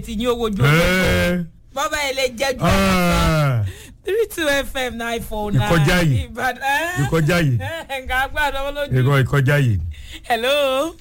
ti ní owó ojú ọjọ́ Ẹ́, bàbá ẹ lè jẹ́ ju ah, three two fm nine four nine Ìkọjá yìí. ìbàdàn ìkọjá yìí nǹkan agbára wọn lójú. ìkọ ìkọjá yìí hello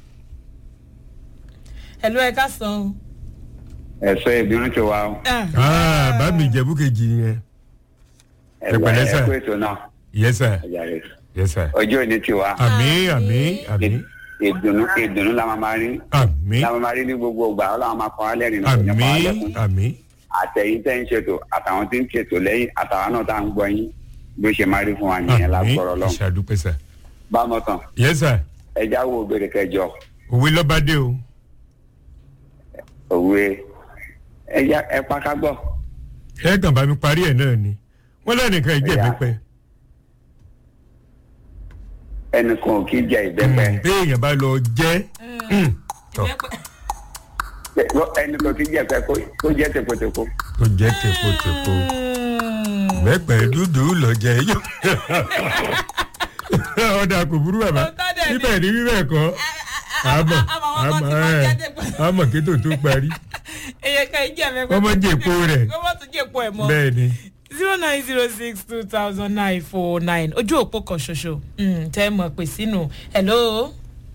hello ẹ ká sàn. ẹsọ ìbínú ti wá o. Ah, bá mi ìjẹ̀bú kejì yẹn Ẹ pẹ̀lẹ́ sà. ẹ kú ètò náà yes sir ẹ̀yà rẹ̀. yes sir ọjọ́ òní ti wá. àmì àmì àmì ìdùnnú ìdùnnú la máa máa rí àmì la máa máa rí ní gbogbo ìgbà ọlọ́run máa kọ́ alẹ́ rìn náà kò ní àmì kọ́ alẹ́ fún. àmì àtẹ̀yìn tẹ́ ń ṣètò àtàwọn tí ń ṣètò lẹ́yìn àtàwọn náà tá à ń gbọ́ yín bí ó ṣe máa rí fún wa nìyẹn àmì lágbọ́rọ̀ lọ́hùn. ìṣàdúpẹ́ sà bámọ̀ tán yes sir ẹja wo òbèrè kẹjọ òwe lọ́bàdé o òwe ẹja ẹ pàkà gbọ́. ẹ kàn bá mi parí ẹ̀ náà ni wọ́n lẹ́nìkan ìjẹ̀bú Ẹ̀yà. pẹ́ ẹnìkan ò kí jẹ ìbẹ́pẹ bí èèyàn bá lọ jẹ́ mm, tọ́ ẹnìkan kì í jẹ pẹ kó jẹ tèpotèpo. tó jẹ́ tèpotèpo bẹ́pẹ̀ dúdú lọ jẹ́ yó ọ̀dà kò burú bàbá Òótọ́ dẹ̀ ni. bíbẹ̀ ni bíbẹ̀ kọ́ àmọ̀ àmọ̀ ẹ̀ àmọ̀ kí tó tó parí èyàn kan ìjẹ́ mi. Ọmọ jèpo rẹ̀. ọmọ tún jèpo ẹ̀ mọ́. bẹ́ẹ̀ ni zero nine zero six two thousand nine four nine ojú òpó kan ṣoṣo Mm, tẹ́ ẹ mọ̀ pé sínú hello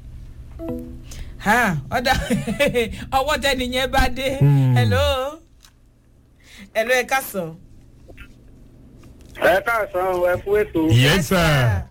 ha ọ̀dà ọwọ́ tẹ́ni yẹn bá dé Hmm. hello hello ẹ káàsán. ẹ káàsán ẹ fún ètò yes sir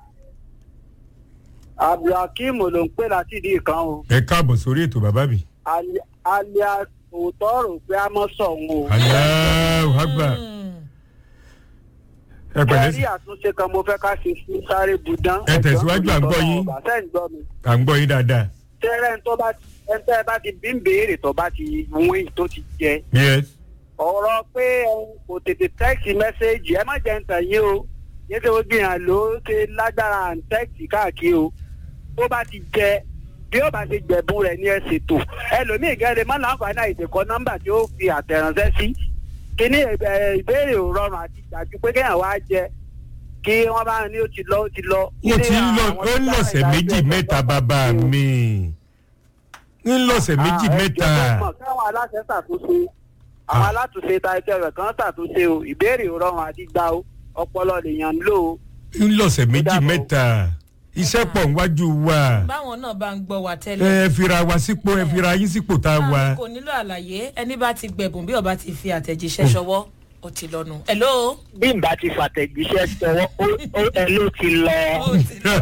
abdulhakeem ló ń pè láti ìdí kan o ẹ káàbọ̀ sórí ètò bàbá mi Ali- alias òótọ́ rò pé a mọ̀ sọ̀hún o. aláwọ̀ àgbà Mm. ẹ pẹ̀lẹ́ ẹ̀rí sí àtúnṣe kan mo fẹ́ ká ṣe sí sáré budan. Ẹ tẹ̀síwájú, à ń gbọ́ yín. bàtẹ́ ń gbọ́ mi. à ń gbọ́ yín dáadáa tẹ́rẹ̀ ń tó bá ti ẹ̀ ń tẹ́ bá ti bí ń béèrè tó bá ti wín tó ti jẹ. yes ọ̀rọ̀ pé ẹ̀hún kò tètè tẹ́ẹ̀sì mẹ́sẹ́ẹ̀jì ẹ má jẹ́ ń tàn yín o yín tó gbìyàn ló ṣe lágbára à ń tẹ́ẹ̀sì káàkiri o tó bá ti jẹ bí ó bá ti gbẹ̀bùn rẹ̀ ní ẹ ṣètò ẹlòmíì gẹ́gẹ́ má láǹfààní àìsèkọ́ nọ́mbà tí ó fi àtẹ̀ránṣẹ́ sí kíní ẹ̀, ìbéèrè ò rọrùn àti ìgbàjú pé kéèyàn wá jẹ kí wọ́n bá ní ó ti lọ ó ti lọ. ó ti ń lọ ó ń lọ̀sẹ̀ méjì mẹ́ta bàbá mi ń lọ̀sẹ̀ méjì mẹ́ta káwọn aláṣẹ ṣàtúnṣe àwọn Ah. alátúnṣe ta ẹsẹ rẹ kan ṣàtúnṣe o ìbéèrè ò rọrùn àti gbà o ọpọlọ lèèyàn ń lò ó. ń lọ̀sẹ̀ méjì dàbọ̀. mẹ́ta iṣẹ́ pọ̀ níwájú wa báwọn náà bá ń gbọ́ wa tẹ́lẹ̀. ẹ fira wa sípò ẹ fira yín sípò tá a wà Ah, kò nílò àlàyé ẹni bá ti gbẹ̀bùn bí ọba ti fi àtẹ̀jíṣẹ́ ṣọwọ́ ó ti lọ́nu. hello. bí n bá ti fàtẹ̀jíṣẹ́ sọwọ́ ẹ ló ti lọ. ó ti lọ.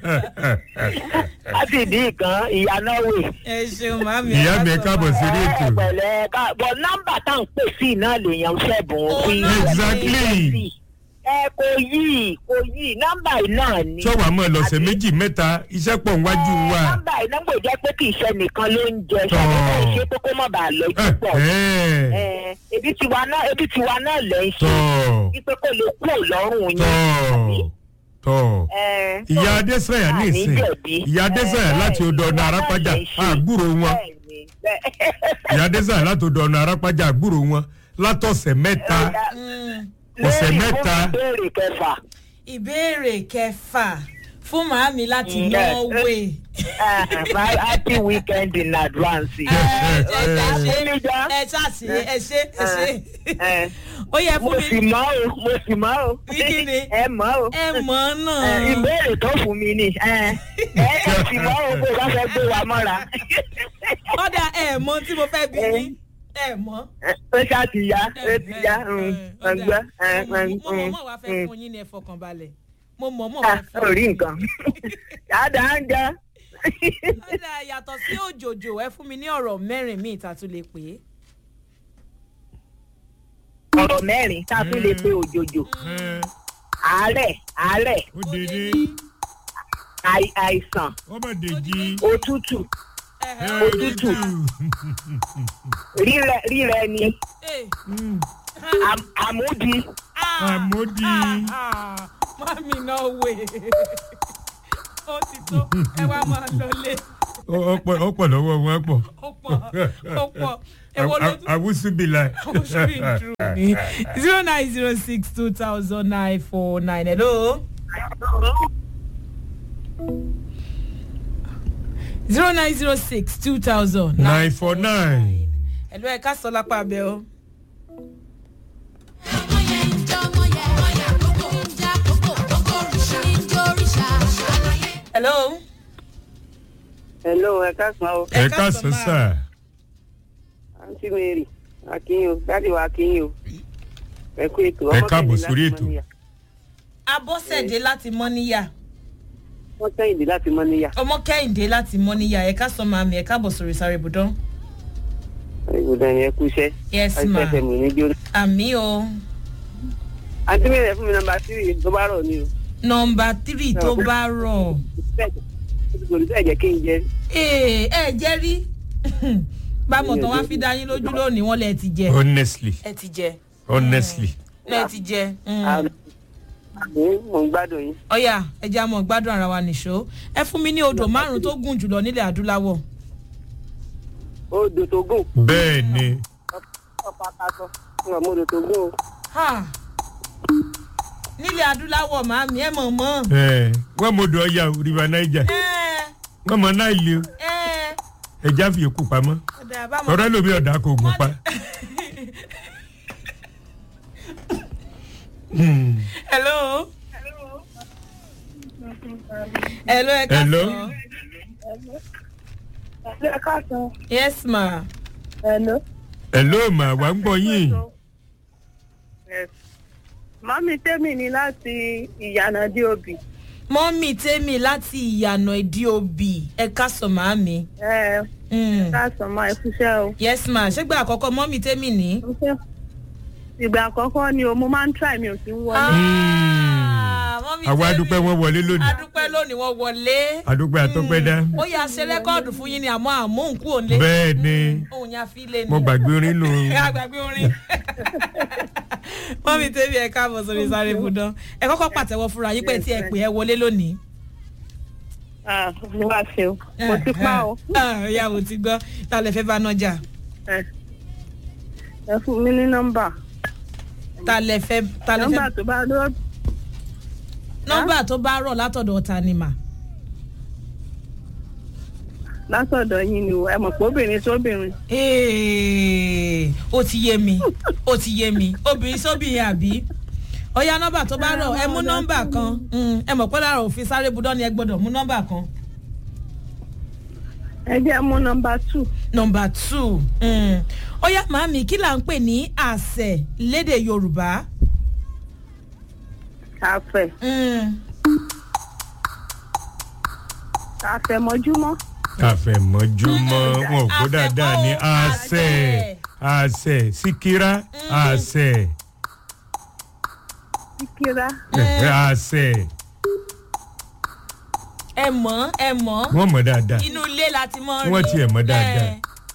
láti ìdí kan ìyá náà wè. ẹ ṣeun màmí. ìyá mi ẹ káàbọ̀ sí ilé ètò pẹ̀lẹ́ ká bọ̀ nọ́mbà tá à ń pè sí náà lèèyàn ṣẹ̀bùn Oh, sí. no. exactly ẹ kò yí kò yí nọ́mbà yìí náà ni. sọ́wọ́ àmọ́ lọ̀sẹ̀ méjì mẹ́ta iṣẹ́ pọ̀ níwájú wa nọ́mbà yìí nọ́mbà yìí jẹ́ pé kì í ṣe nìkan ló ń jẹ Tọ́. ṣàkóso ìṣe pé kó má bàa lọ ẹ jù pọ̀. ẹ Eh, ebi tiwa náà ebi tiwa náà lẹ̀ ń ṣe tọ́ wípé kó lè kú lọ́rùn yín. tọ́ tọ́ Eh, ìyá adésanya ní àní ìsìn jẹ̀bi. ìyá adésanya Eh, láti odò ọ̀nà tiwa náà arápájà lẹ̀ ń ṣe. àgbúrò wọn Bẹ́ẹ̀ni, bẹ́ẹ̀- ìyá adésanya láti odò ọ̀nà arápájà àgbúrò wọn látọ̀sẹ̀ mẹ́ta ọ̀sẹ̀ Lórí mẹ́ta. fún ìbéèrè kẹfà ìbéèrè kẹfà fún màámi láti Mm. norway. Ah, my happy weekend in advance. ẹ ẹ ẹ ṣe Oníjà. ẹ ṣáàṣì ẹ ṣe ẹ ṣe Eh, ó yẹ mo fún sì mi mọ́ o mo sì mọ́ o Ní kí ni? ẹ mọ́ o ẹ mọ̀ ọ́ Eh, náà. ìbéèrè tó fún mi ni ẹ ẹ sì mọ́ o bó bá fẹ́ gbé wa mọ́ra kọ́dà ẹ mọ tí mo fẹ́ bí mi ẹ mọ. ó ṣáà ti ya ó ti ya ọgbẹ́ mo mọ̀ mọ̀ wá fẹ́ fún yín ní ẹ fọkàn balẹ̀ mo mọ̀ mọ̀ wá fún orí nǹkan dáadáa ń jẹ. kọ́dà yàtọ̀ sí òjòjò ẹ fún mi ní ọ̀rọ̀ mẹ́rin míì tá a tún lè pè é. ọ̀rọ̀ mẹ́rin tá a tún lè pe òjòjò àárẹ̀ àárẹ̀ ó dédé àì- àìsàn ọmọ dèjì òtútù Ẹ̀hẹ̀, òtútù rírẹ rírẹ ni ẹ̀, àm- àmúdi ah, àmódi ah, ah, mami náà wè ó ti tó ẹ wá máa lọlé ọ̀pọ̀ ọ̀pọ̀ lọ́wọ́ wọn pọ̀ ó pọ̀ ó pọ̀ èwo ló tún àwùsùbìlà zero nine zero six two thousand nine four nine hello. zero nine zero six two thousand nine four nine ẹ̀lú ẹ̀ ká sọ lápá abẹ́ o. hello. hello ẹ káàsán o ẹ káàsán sà àǹtí mary akínyìn o dáàdi wa akínyìn o ẹ kú ètò Ẹ káàbọ̀ sórí ètò. abọ́sẹ̀dé láti mọ́níyà wọ́n kẹ́hìndé láti mọ́ níyà ọmọ kẹ́hìndé láti mọ́níyà ẹ̀ka sọ màmí ẹ̀ka bọ̀ sórí sáré ibùdó. ìbùdó yẹn kú iṣẹ́ yes ma àìsàn ẹ̀mí ní jóná. àmì o àǹtí mary ẹ fún mi nọmba tírì tó bá rọ̀ ni o nọmba tírì tó bá rọ̀ kò ní sẹ́ẹ̀ jẹ́ kí n jẹ ee ẹ jẹ́ rí bámọ̀ tán wá fi dá yín lójú lónìí wọ́n lẹ ti jẹ honestly ẹ ti jẹ honestly lẹ ti jẹ. mm. àmì mò ń gbádùn yín. ọ̀yà ẹja mọ̀ gbádùn ara wa nìṣó ẹ fún mi ní odò márùn tó gùn jùlọ nílẹ̀ adúláwọ̀. odò tó gùn bẹ́ẹ̀ ni ọ̀pá aṣọ fún ọmọ odò tó gùn o. Ha! nílẹ̀ adúláwọ̀ màámi ẹ mọ̀ mọ́. ẹ wọ́n mọ̀ dọ̀ ọ̀yà river niger ẹ wọ́n mọ̀ náà ilé o ẹ ẹja fi èkó pamọ́ ọ̀dà àbámọ̀. ọ̀rẹ́ lómi ọ̀dà kò gùn pa. Hmm. hello. hello ẹ ká Hello. sọ. ẹ káàsán yes ma. hello. hello mà wá ń gbọ́ yín mọ́mí tèmi ni láti ìyànà dí òbí. mọ́mì tèmi láti ìyànà ìdí òbí ẹ ká sọ màámi. ẹ Mm. káàsán máa ẹ fúnṣẹ́ o. yes ma ṣégbà àkọ́kọ́ mọ́mì tèmi ní. Mo fẹ́- ìgbà àkọ́kọ́ ni o mo máa ń try mi ò sí ń wọlé. Ah, mọ́mì àwa tèmi. adúpẹ́ wọn wọlé lónìí adúpẹ́ lónìí wọ́n wọlé. adúpẹ́ àtọ́pẹ́ dá ó yà ṣe rẹ́kọ́ọ̀dù fún yín ni àmọ́ àmóhùnkú òǹlé. bẹ́ẹ̀ ni òun yà fi lé ni. mo gbàgbé orin nù àgbàgbé orin. mọ́mì tèmi ẹ káàbọ̀ sórí sáré ibùdó ẹ kọ́kọ́ pàtẹ́wọ́ fúnra yín pé tí ẹ pè ẹ wọlé lónìí. Ah, mo wá ṣe o mo ti pa o. ìyá mo ti gbọ́ ta lè fẹ́ bá nájà ẹ ẹ fún mi ní nọ́mbà. ta lè fẹ́ ta lè nọ́mbà fẹ́ tó bá lọ nọ́mbà tó bá rọ̀ látọ̀dọ̀ ta ni mà. látọ̀dọ̀ yín ni o ẹ mọ̀ pé obìnrin sóbìnrin. Ee, ó ti yé mi ó ti yé mi obìnrin sóbìnrin àbí ọ̀ya nọ́mbà tó bá rọ̀ ẹ mú nọ́mbà kan Mm, ẹ mọ̀ pé lára òfin sáré budọ́ ni ẹ gbọ́dọ̀ mú nọ́mbà kan. ẹ jẹ́ mú nọ́mbà two. nọ́mbà two mm. ọ̀ya màámi kí là ń pè ní àṣẹ lédè yorùbá. àfẹ̀ Mm. àfẹ̀mọ́júmọ́. àfẹ̀mọ́júmọ́ wọn ò kó dáadáa ní àṣẹ àṣẹ síkírá àṣẹ kíkírá. àṣẹ ẹ mọ̀ ẹ mọ̀ wọn mọ̀ dáadáa inú ilé la ti mọ̀ rí. Wọ́n tiẹ̀ mọ̀ dáadáa.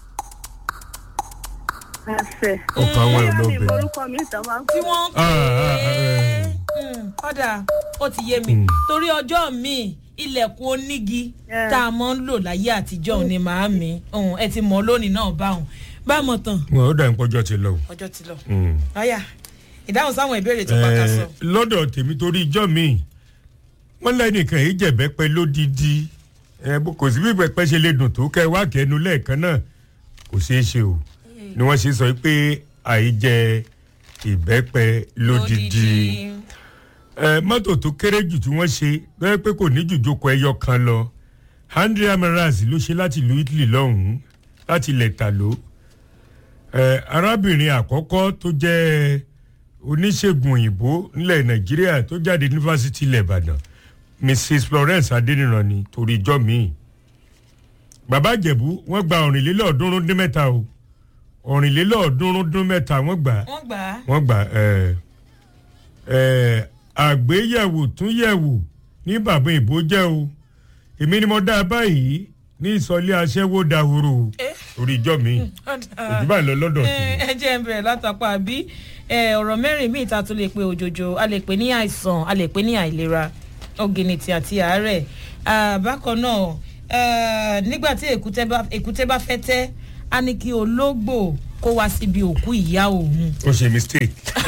Eh, àfẹ̀. ọkàn wọn ò bóyá mi lóbìnrin. orúkọ mi ìtàn máa ń tí wọ́n ń pè Ah, ah, ah, é Mm, kọ́dà ó ti yé mi Mm. torí ọjọ́ mi ilẹ̀kùn onígi Yeah. tá a mọ̀ ń lò láyé àtijọ́ òun ni màá mi Òun, ẹ ti mọ̀ lónìí náà báwọn bá mọ̀ tán wọn ò dà ń pọ́jọ́ ti lọ. o. ọjọ́ ti lọ. Mm. ọ̀yà ìdáhùn sáwọn ìbéèrè tó pàkà sọ. Eh, lọ́dọ̀ tèmi torí ijọ́ mi wọ́n lẹ́nìkan yìí jẹ̀bẹ́ pẹ́ lódìdí Eh, bó- kò sí bí pẹpẹ ṣe lè dùn tó kẹ wá kẹnu lẹ́ẹ̀kan náà kò ṣeé ṣe o ni wọ́n ṣe sọ pé àìjẹ ìbẹ́pẹ lódìdí Eh, mọ́tò tó kéré jù tí wọ́n ṣe lọ́yẹ́ pé kò ní jùjókòó ẹyọ kan lọ hundred amaras ló ṣe láti ìlú italy lọ́hùn-ún láti ilẹ̀ tàló Eh, arábìnrin àkọ́kọ́ tó jẹ́ oníṣègùn òyìnbó nílẹ̀ nàìjíríà tó jáde yunifásitì ilẹ̀ ìbàdàn mrs florence adéníran ni torí ijọ́ míì bàbá ìjẹ̀bú wọ́n gba ọ̀rìnlélọ́ọ̀ọ́dúnrún dín mẹ́ta o ọ̀rìnlélọ́ọ̀ọ́dúnrún dín mẹ́ta wọ́n gbà á wọ́n gbà á. wọ́n gbà ẹ̀ ẹ̀ àgbéyẹ̀wò tún yẹ̀wò ní bàbá ìbò jẹ́ o èmi ni mo dá a báyìí ní ìsọ̀lé aṣẹ́wó dahoro Eh. orí ìjọ mi òjú báyìí lọ lọ́dọ̀ Eh, tèmi. ẹ jẹ́ ń bẹ̀rẹ̀ látàpá àbí eh, ọ̀rọ̀ mẹ́rin míì ta tún lè pe òjòjò a lè pè ní àìsàn a lè pè ní àìlera ọ̀gìnìtì àti àárẹ̀ Ah, bákan náà eh, nígbà tí èkúté bá- èkúté bá fẹ́ tẹ́ a ní kí ológbò kó wá síbi òkú ìyá òun ó ṣe mistake.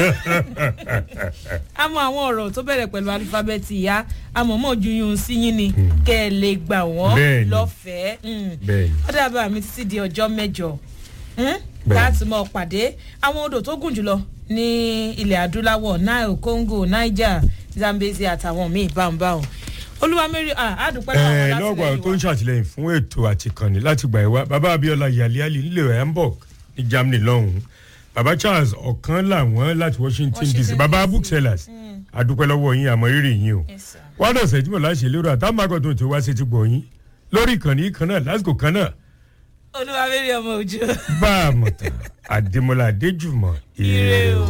a mọ àwọn ọ̀rọ̀ tó bẹ̀rẹ̀ pẹ̀lú alifábẹ́ẹ̀tì ìyá àmọ̀mọ́ ju yun sí yín ni kẹ́ ẹ lè gbà wọ́n Bẹ́ẹ̀ni. lọ́fẹ̀ẹ́ Mm. bẹ́ẹ̀ ni ó dàbà mi títí di ọjọ́ mẹ́jọ Hmm? Bẹ́ẹ̀. láti mọ pàdé àwọn odò tó gùn jùlọ ní ilẹ̀ adúláwọ̀ nile congo niger zambezi àtàwọn míì báńbáwọn olúwamẹ́rì àdùpẹ́ ẹ lọ́wọ́ lọ́gbà tó ń látìlẹ́yìn wa ṣàtìlẹ́yìn fún ètò àtìkànnì láti gbà ẹ wá bàbá abiola yaliali nílẹ̀ hamburg ní germany lọ́hùn-ún bàbá charles ọ̀kan làwọn láti washington dc Washington bàbá DC. booksellers adúpẹ́ lọ́wọ́ yín àmọ́ rírì yín o Yes, sir. wọ́n dọ̀ sẹ́jú mọ̀ láṣẹ lérò àtàwọn akọ̀tún tó wá sí ti gbọ̀ yín lórí ìkànnì kan náà lásìkò kan náà olúwamẹ́rì ọmọ òjò. bá a mọ̀ tán àdèmọ́lá adéjùmọ̀ Ire o.